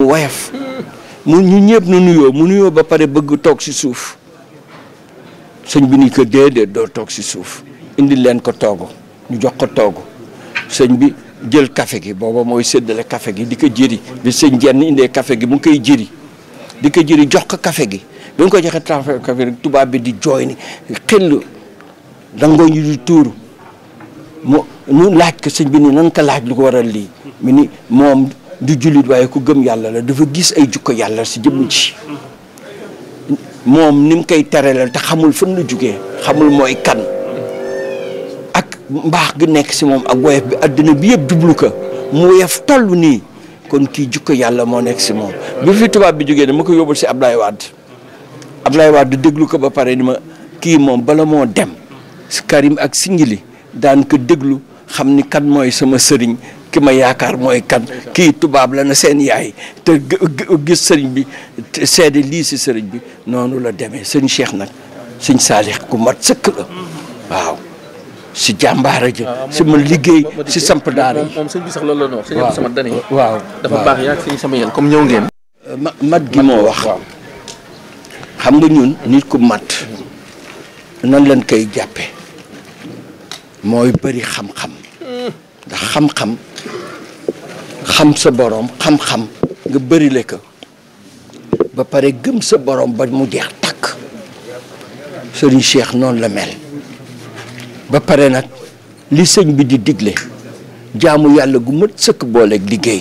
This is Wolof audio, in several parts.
woyof mu ñu ñëpp nu nuyoo mu nuyoo ba pare bëgg toog si suuf sëñ bi ni ko déedéet doo toog si suuf indi leen ko toogu ñu jox ko toogu sëñ bi jël café gi booba mooy séddale café gi di ko jëri bi sëñ jenn indee café gi mu ngi koy jëri di ko jëri jox ko café gi bi nga ko joxe café café rek tubaab bi di jooy ni xel dangoo ñu di tuuru mu ñu laaj ko sëñ bi ni nan ko laaj lu ko waral lii mu ni moom du jullit waaye ku gëm yàlla la dafa gis ay jukko yàlla si jëmm ji moom ni mu koy tere la te xamul fan la jugee xamul mooy kan ak mbaax gi nekk si moom ak woyof bi adduna bi yëpp jublu ko mu woyof toll nii kon kii jukko yàlla moo nekk si moom bi fi tubaab bi jógee ne ma ko yóbbul si Ablaye Wade Ablaye Wade déglu ko ba pare ni ma kii moom bala moo dem si Karim ak Singili daan ko déglu xam ni kan mooy sama sëriñ ki ma yaakaar mooy kan kii tubaab la na seen yaay te gis sëriñ bi seede lii si sëriñ bi noonu la demee sëñ Cheikh nag sëñ Saalix ku mat sëkk la waaw si jàmbaara ji si ma liggéey si samp daara yi moom sëñ bi sax loolu la ñu wax sëñ Abdou Samad dane waaw dafa baax yaa sëñ sama yéen comme ñëw ngeen ma mat gi moo wax xam nga ñun nit ku mat nan leen koy jàppe mooy bëri xam-xam ndax xam-xam xam sa borom xam-xam nga bëri le ko ba pare gëm sa borom ba mu jeex takk sëriñ Cheikh noonu la mel ba pare nag li sëñ bi di digle jaamu yàlla gu mat sëkk booleeg liggéey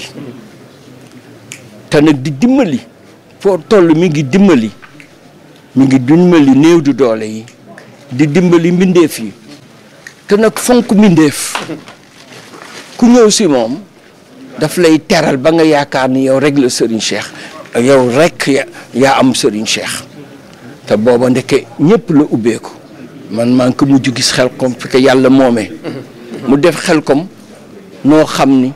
te nag di dimbali foo toll mi ngi dimbali mi ngi dimbali néew du doole yi di dimbali mbindeef yi te nag fonk mbindeef ku ñëw si moom daf lay teral ba nga yaakaar ni yow rek la Serigne Cheikh yow rek yaa am Serigne Cheikh te booba ndeke ñëpp la ubbeeku man maa ngi ko mujj gis xel kom fi ko yàlla moomee mu def xel kom noo xam ni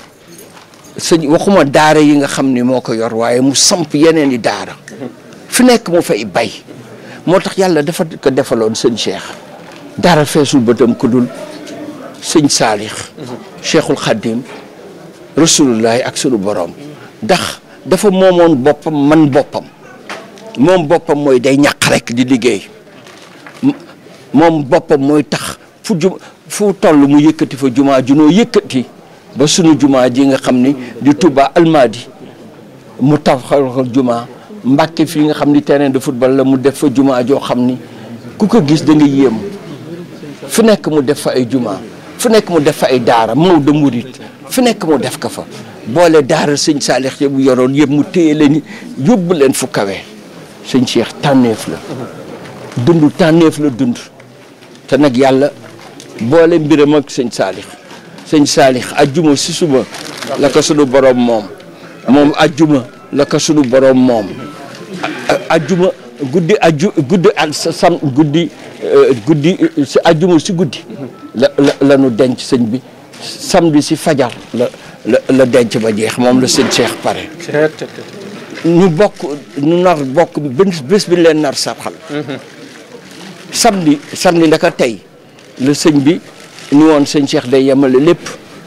sëñ waxuma daara yi nga xam ni moo ko yor waaye mu samp yeneen i daara fi nekk mu fay bay moo tax yàlla dafa ko defaloon sëñ Cheikh dara feesul bëtam ku dul sëñ Saalix Cheikhul Khadim rasulullahi ak sunu borom ndax dafa moomoon boppam man boppam moom boppam mooy day ñaq rek di liggéey moom boppam mooy tax fu ju fu toll mu yëkkati fa jumaa junoo yëkkati ba sunu jumaa ji nga xam ni di Touba Almadi mu taxawal jumaa Mbàkke fii nga xam ni terrain de football la mu def fa jumaa joo xam ni ku ko gis da nga yéem fu nekk mu def fa ay jumaa fu nekk mu def fa ay daara Maodo Murit fu nekk mu def ko fa boole daara sëñ Saalix bu yoroon yëpp mu téye leen yóbbu leen fu kawe sëñ Cheikh tànneef la dund tànneef la dund te nag yàlla boole mbiram ak sëñ Saalix sëñ Saalix ajjuma si suba la ko sunu borom moom moom ajjuma la ko sunu borom moom ajjuma guddi ajju guddi sam guddi guddi si ajjuma si guddi la la la nu denc sëñ bi samedi si fajar la la la denc ba jeex moom la sëñ Cheikh pare ñu bokk ñu nar bokk benn bés bi leen nar sarxal samedi samedi ndaka tey la sëñ bi ni woon sëñ Cheikh day yemale lépp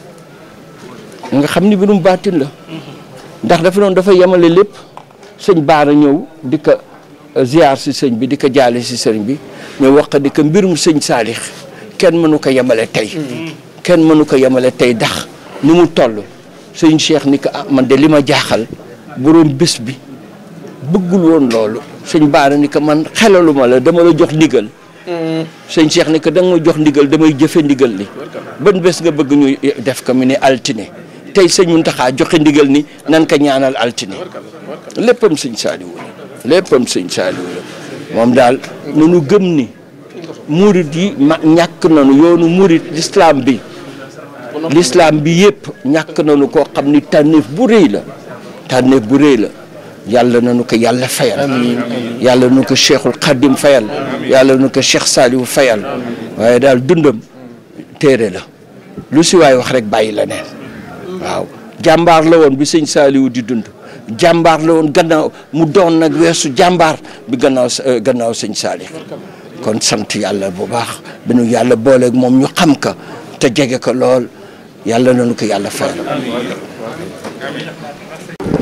nga xam ni birum baatin la ndax dafa doon dafa yemale lépp sëñ baara ñëw di ko ziar si sëñ bi di ko jaale si sëñ bi ñëw wax di ko mbirum sëñ Saalix kenn mënu ko yemale tey kenn mënu ko yemale tey ndax ni mu toll sëñ Cheikh ni ko ah man de li ma jaaxal boroom bés bi bëggul woon loolu sëñ baara ni ko man xelaluma la dama la jox ndigal sëñ Cheikh ni ko da nga ma jox ndigal damay jëfe ndigal li ban bés nga bëgg ñu def ko mu ne altine tey sëñ Muntaxa joxe ndigal ni nan ko ñaanal altine léppam sëñ Saaliwu la léppam sëñ Saaliwu la moom daal nanu gëm ni murit yi ma ñàkk nanu yoonu murit l'islam bi l'islam bi yëpp ñàkk nanu koo xam ni tànneef bu rëy la tànneef bu rëy la yàlla nanu ko yàlla fayal yàlla nu ko cheikhul xadim fayal yàlla nu ko cheikh Saaliwu fayal waaye daal dundam téere la lu si waay wax rek bàyyi la neen waaw jàmbaar la woon bi sëñ Saaliwu di dund jàmbaar la woon gannaaw mu doon nag weesu jàmbaar bi gannaaw gannaaw sëñ Saalix kon sant yàlla bu baax bi nu yàlla booleeg moom ñu xam ka te jege ko lool yàlla nañu ko yàlla fayal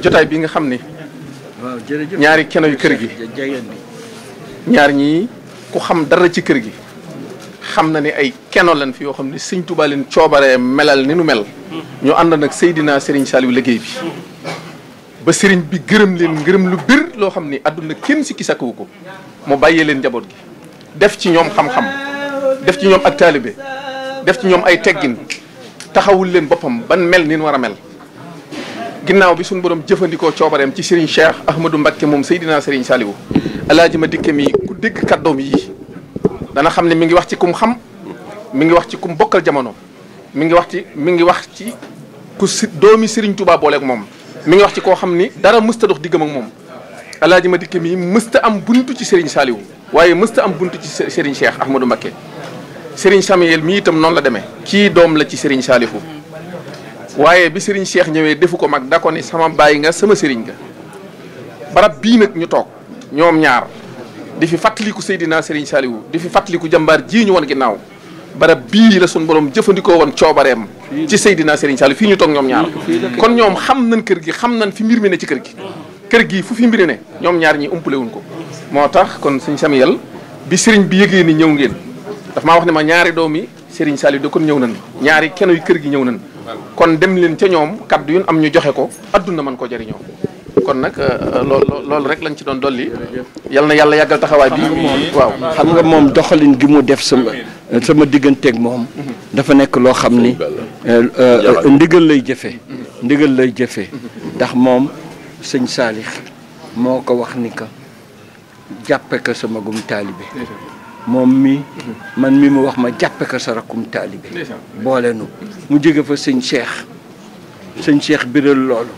jotaay bi nga xam ni waaw jërëjëf ñaari keno yu kër gi jigéen bi ñaar ñii ku xam dara ci kër gi xam na ne ay keno lan fi yoo xam ne sëñ Tuubaa leen coobaree melal ni nu mel ñu ànd nag Seydina Serigne Saliou liggéey bi ba sëriñ bi gërëm leen ngërëm lu bir loo xam ni àdduna kenn si kisakwu ko mu bàyyee leen njaboot gi def ci ñoom xam-xam def ci ñoom ak taalibe def ci ñoom ay teggin taxawul leen boppam ban mel ni nu war a mel ginnaaw bi suñu borom jëfandikoo coobareem ci Serigne Cheikh Ahmadou Mbacké moom Seydina Serigne Saliou alaaji ma dikke mi ku dégg kàddoom yi dana xam ne mi ngi wax ci kum xam mi ngi wax ci kum bokkal jamono mi ngi wax ci mi ngi wax ci ku si doomi Serigne Touba booleeg moom mi ngi wax ci koo xam ni dara mësta dox diggam ak moom alaaji ma dikke mi mësta am buntu ci Serigne Saliou waaye mësta am buntu ci Serigne Cheikh Ahmadou Mbacké Serigne Samuel mi itam noonu la demee kii doom la ci Serigne Saliou waaye bi Serigne Cheikh ñëwee defu ko mag da ko ni sama bàyyi nga sama Serigne nga barab bii nag ñu toog ñoom ñaar di fi fàttaliku Seydina Serigne Saliou di fi fàttaliku jàmbaar ji ñu woon ginnaaw barab bii la suñu borom jëfandikoo woon coobareem ci Seydina Serigne Saliou fii ñu toog ñoom ñaar kon ñoom xam nañ kër gi xam nañ fi mbir mi ne ci kër gi kër gi fu fi mbiri ne ñoom ñaar ñi umpale wuñ ko moo tax kon sëñ Samuel bi Serigne bi yëgee ni ñëw ngeen daf maa wax ne ma ñaari doomi Serigne Saliou da kon ñëw nañ ñaari keno yu kër gi ñëw nañ kon dem leen ca ñoom kaddu yu am ñu joxe ko adduna mën ko jëriñoo kon nag loolu loolu rek lañ ci doon dolli yal na yàlla yàggal taxawaay bi waaw xam nga moom doxalin gi mu def sama sama digganteeg moom dafa nekk loo xam ni ndigal lay jëfe ndigal lay jëfe ndax moom sëñ Saalix moo ko wax ni que jàppe ko sama gum taalibe moom mi man mi mu wax ma jàppe ko sa rakkum taalibe boole nu mu jóge fa sëñ Cheikh sëñ Cheikh biral loolu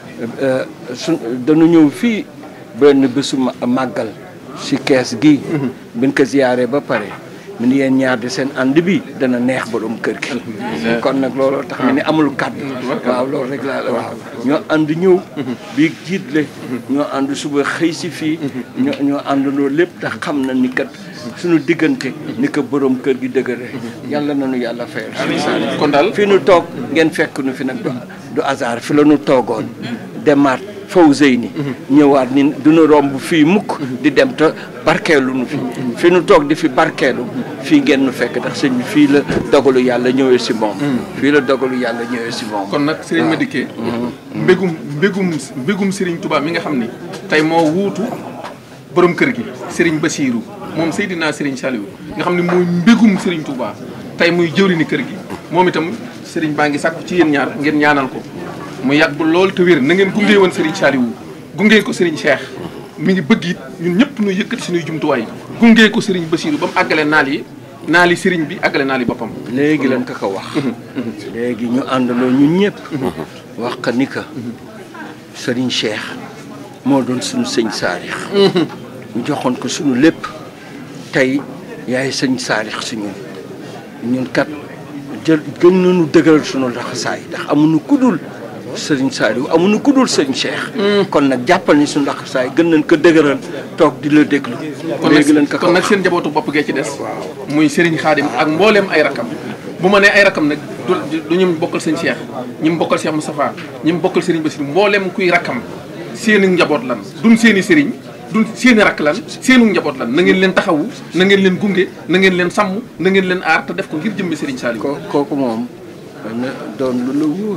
su dañu ñëw fii benn bésu màggal si kees gi biñ ko ziyaaree ba pare mu ni yéen ñaar di seen ànd bi dana neex borom kër gi kon nag looloo tax mi ni amul kàddu waaw loolu rek laa la waaw ñoo ànd ñëw bii jiitle ñoo ànd suba xëy si fii ñoo ñoo àndandoo lépp tax xam na ni kat suñu diggante ni ko borom kër gi dëgëre yàlla nañu yàlla fayal kon daal fi nu toog ngeen fekk nu fi nag du du hasard fi la nu toogoon demaat Fawzeyni ñëwaat ni duñu romb fii mukk di dem te barkeelu nu fi fi nu toog di fi barkeelu fii ngeen nu fekk ndax sëñ bi fii la dogalu yàlla ñëwee si moom fii la dogalu yàlla ñëwee si moom kon nag Serigne Madické mbégum mbégum mbégum Serigne Touba mi nga xam ni tey moo wuutu borom kër gi Serigne Bassirou moom Seydina Serigne Saliou nga xam ne mooy mbégum Serigne Touba tey muy jëwriñu kër gi moom itam Serigne baa ngi sàkku ci yéen ñaar ngeen ñaanal ko mu yàgg lool te wér na ngeen gungee woon Serigne Saliou gungee ko Serigne Cheikh mi ngi bëgg it ñun ñëpp ñu yëkkati suñuy jumtuwaay gungee ko Serigne Bassirou ba mu àggale naal yi naal yi Serigne bi àggale naal yi boppam. léegi lañ ko ko wax léegi ñu àndaloo ñun ñëpp wax ka ni ka Serigne Cheikh moo doon suñu sëñ Saalix ñu joxoon ko suñu lépp tey yaay sëñ Saalix si ñun ñun kat jël gën nañu dëgëral suñu laxasaay ndax amuñu kudul sëriñ Saliou amuñu kudul sëriñ Cheikh. kon nag jàppal ni suñu laxasaay gën nañ ko dëgëral toog di la déglu. léegi lañ ko kon nag seen njabootu bopp gee ci des. muy Serigne Khadim ak mbooleem ay rakam. bu ma nee ay rakam nag du du ñu bokkal sëñ Cheikh ñi mu bokkal Cheikh Moustapha ñi mu bokkal Serigne Bassirou mbooleem kuy rakam seeni njaboot lan duñ seeni sëriñ duñ seeni rakk lan seenu njaboot lan na ngeen leen taxawu na ngeen leen gunge na ngeen leen sàmm na ngeen leen aar te def ko ngir jëmmi Serigne Saliou. ko kooku moom na doon lu la wóor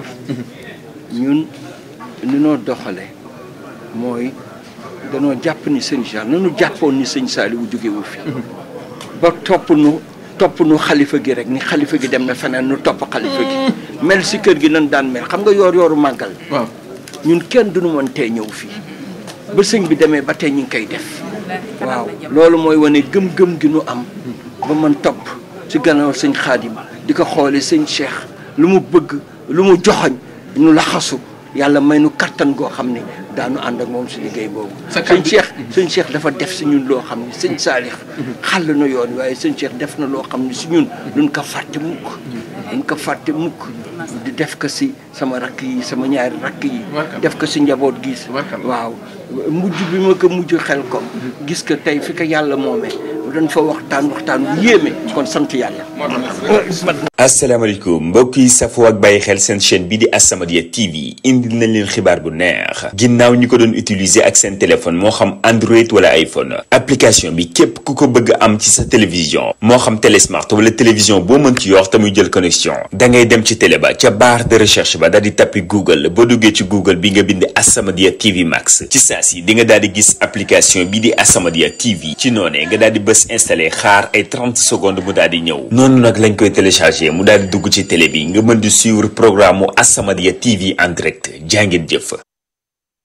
ñun li noo doxale mooy danoo jàpp ni sëñ Cheikh nanu jàppoon ni sëñ Saliou jógewu fi ba topp nu topp nu xalifa gi rek ni xalifa gi dem na feneen nu topp xalifa gi mel si kër gi nan daan mel xam nga yoor yooru màggal waaw ñun kenn duñu mën tee ñëw fii ba sëñ bi demee ba tey ñu ngi koy def waaw loolu mooy wane gëm-gëm gi nu am ba man topp ci gannaaw sëñ Xaadim di ko xoole sëñ Cheikh lu mu bëgg lu mu joxoñ ñu laxasu yàlla may nu kattan goo xam ne daanu ànd ak moom si liggéey boobu sëñ Cheikh sëñ Cheikh dafa def si ñun loo xam ne sëñ Saalix xàll na yoon waaye sëñ Cheikh def na loo xam ne si ñun duñ ko fàtte mukk duñ ko fàtte mukk di def ko si sama rakk yi sama ñaari rakk yi def ko si njaboot gi waaw mujj bi ma ko mujj xel ko gis ko tey fi ko yàlla moomee dañ fa waxtaan waxtaan bu yéeme kon sant yàlla asalaamaaleykum mbokk yi safoo ak bàyyi xel seen chaîne bi di As-Samadiyya TV indil nañ leen xibaar bu neex ginnaaw ñi ko doon utiliser ak seen téléphone moo xam Android wala iPhone application bi képp ku ko bëgg am ci sa télévision moo xam télésmart wala télévision boo mën ci yor te muy jël connexion da ngay dem ci télé ba ca barre de recherche ba daal di tappi Google boo duggee ci Google bi nga bind As-Samadiyya TV Max ci saa si di nga daal di gis application bi di As-Samadiyya TV ci noonee nga daal di bës installé xaar ay 30 secondes mu daal di ñëw noonu nag lañ koy téléchargé mu daal di dugg ci télé bi nga mën di suivre programme mu As-Samadiyya TV en direct jàngeen jëf